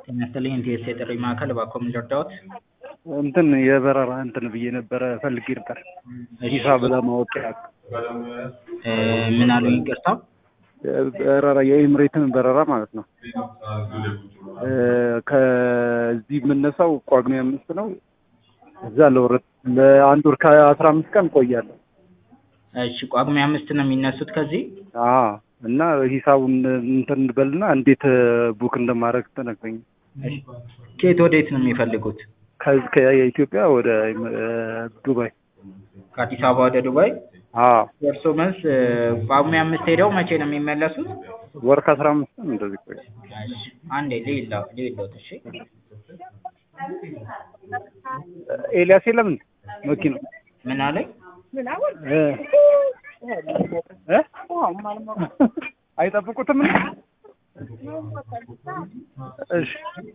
ጤና ይስጥልኝ ኢንቲኤስ የጥሪ ማዕከል እባክዎ ምን ልርዳዎት? እንትን የበረራ እንትን ብዬ ነበረ ፈልጌ ነበር ሂሳብ ለማወቅ ያህል እ ምን አሉኝ ይቅርታ? በረራ የኤምሬትን በረራ ማለት ነው። እ ከዚህ የምነሳው ጳጉሜ አምስት ነው። እዛ ለወረት ለአንድ ወር ከአስራ አምስት ቀን ቆያለሁ። እሺ ጳጉሜ አምስት ነው የሚነሱት ከዚህ? አዎ እና ሂሳቡን እንትን እንበልና እንዴት ቡክ እንደማደርግ ተነግረኝ። እሺ ከየት ወዴት ነው የሚፈልጉት? ከዚህ ከኢትዮጵያ ወደ ዱባይ። ከአዲስ አበባ ወደ ዱባይ? አዎ ደርሶ መልስ እ ጳጉሜ አምስት ሄደው መቼ ነው የሚመለሱት? ወር ከአስራ አምስት ቀን እንደዚህ ቆይ። እሺ አንዴ ልይላ ልይሎት እሺ ኤልያስ የለም እንዴ መኪና ምን አለኝ? እ እ አይጠብቁትም እንዴ? እሺ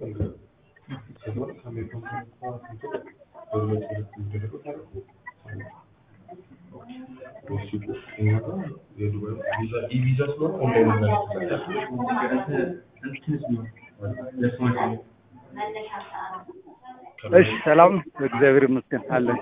እሺ ሰላም ነው? እግዚአብሔር ይመስገን አለን።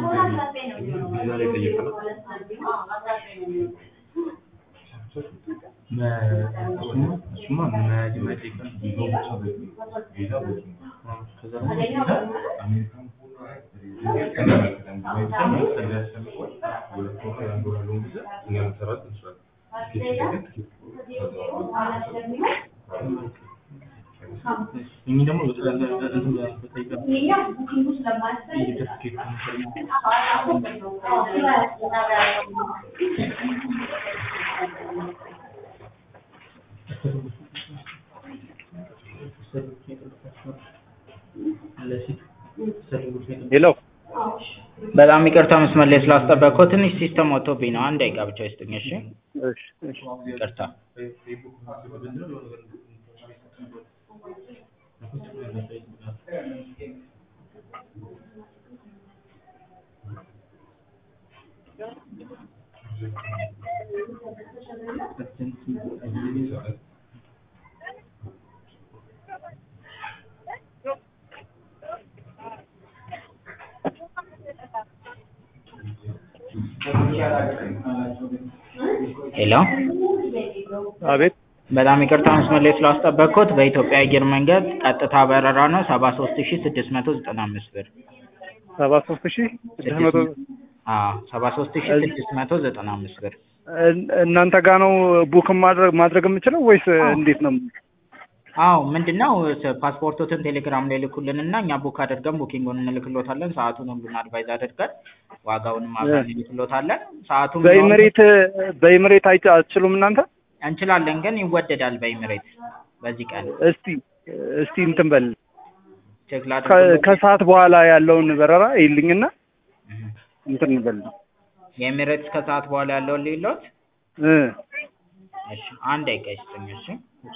ሄሎ በጣም ይቅርታ መስመር ላይ ስላስጠበቅኩት ትንሽ ሲስተም ወጥቶብኝ ነው። አንድ ደቂቃ ብቻ ይስጡኝ እሺ። እሺ እሺ ይቅርታ ሄሎ አቤት በጣም ይቅርታ መስመር ላይ ስላስጠበቅኩት በኢትዮጵያ አየር መንገድ ቀጥታ በረራ ነው ሰባ ሶስት ሺ ስድስት መቶ ዘጠና አምስት ብር ሰባ ሶስት ሺህ ስድስት መቶ አዎ ሰባ ሶስት ሺ ስድስት መቶ ዘጠና አምስት ብር እን- እናንተ ጋር ነው ቡክ ማድረግ ማድረግ የምችለው ወይስ እንዴት ነው? አዎ ምንድነው ስ- ፓስፖርቶትን ቴሌግራም ላይ ልኩልን እና እኛ ቡክ አድርገን ቡኪንጉን እንልክሎታለን ሰዓቱን ሁሉን አድቫይዝ አድርገን ዋጋውንም አብረን እንልክሎታለን ሰዓቱን በኢምሬት በኢምሬት አይቻ አትችሉም እናንተ? እንችላለን ግን ይወደዳል በኢሚሬት በዚህ ቀን እስቲ እስቲ እንትን በል ቼክ ከ- ላድርግ ከሰዓት በኋላ ያለውን በረራ ይልኝና እንትን በል የኤሚሬትስ ከሰዓት በኋላ ያለውን ሌሎት እ እሺ አንድ ደቂቃ ይስጥኝ እሺ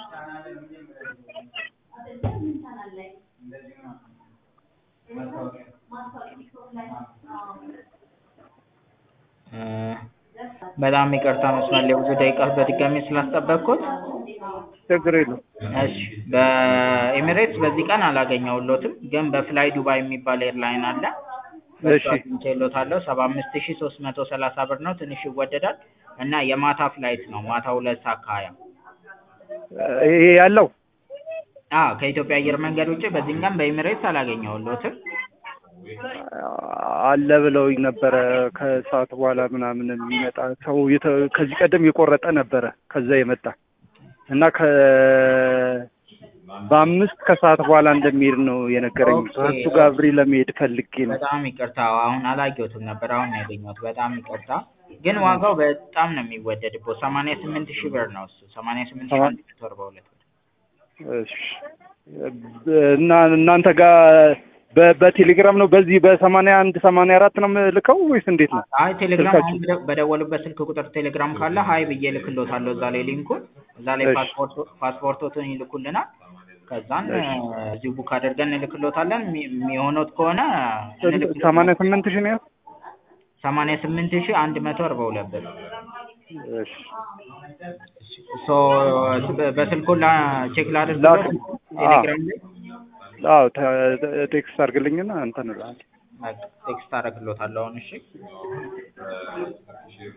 እ በጣም ይቅርታ መስመር ላይ ብዙ ደቂቃ በድጋሚ ስላስጠበቅኩት ችግር የለውም። እሺ በኤሚሬትስ በዚህ ቀን አላገኘሁሎትም ግን በፍላይ ዱባይ የሚባል ኤርላይን አለ እሺ አግኝቼሎታለሁ ሰባ አምስት ሺ ሶስት መቶ ሰላሳ ብር ነው ትንሽ ይወደዳል እና የማታ ፍላይት ነው ማታ ሁለት ሰዓት ከሀያ ይሄ ያለው አዎ ከኢትዮጵያ አየር መንገድ ውጭ በዚህም ቀን በኤሚሬትስ አላገኘሁሎትም አለ ብለውኝ ነበረ። ከሰዓት በኋላ ምናምን የሚመጣ ሰው የተ- ከዚህ ቀደም የቆረጠ ነበረ ከዛ የመጣ እና ከ በአምስት ከሰዓት በኋላ እንደሚሄድ ነው የነገረኝ። ኦኬ። ከእሱ ጋር አብሬ ለመሄድ ፈልጌ ነው። በጣም ይቅርታ አሁን አላየሁትም ነበር አሁን ነው ያገኘሁት በጣም ይቅርታ ግን ዋጋው በጣም ነው የሚወደድበት ሰማንያ ስምንት ሺህ ብር ነው እሱ ሰማንያ ስምንት ሺህ አንድ መቶ አርባ ሁለት ብር እሺ እና እናንተ ጋር በ- በቴሌግራም ነው በዚህ በሰማንያ አንድ ሰማንያ አራት ነው የምልከው ወይስ እንዴት ነው? አይ ቴሌግራም ስልካችሁ? አሁን በደ- በደወሉበት ስልክ ቁጥር ቴሌግራም ካለ ሀይ ብዬ ልክሎታለሁ እዛ ላይ ሊንኩን እዛ ላይ እሺ። ፓስፖርት ፓስፖርቶትን ይልኩልናል ከዛን እሺ። እዚሁ ቡክ አድርገን እንልክሎታለን የሚ- የሚሆነው ከሆነ እንልክሎታለን። ሰማንያ ስምንት ሺህ ነው ያልኩት? ሰማንያ ስምንት ሺህ አንድ መቶ አርባ ሁለት ብር እሺ ሶ በስልኩ ላ ቼክ ላድርግ ላክ- ቴሌግራም ላይ አዎ ተ- ቴክስት አድርግልኝና እንትን እልሃለሁ። በቃ ቴክስት አደርግልዎታለሁ አሁን እሺ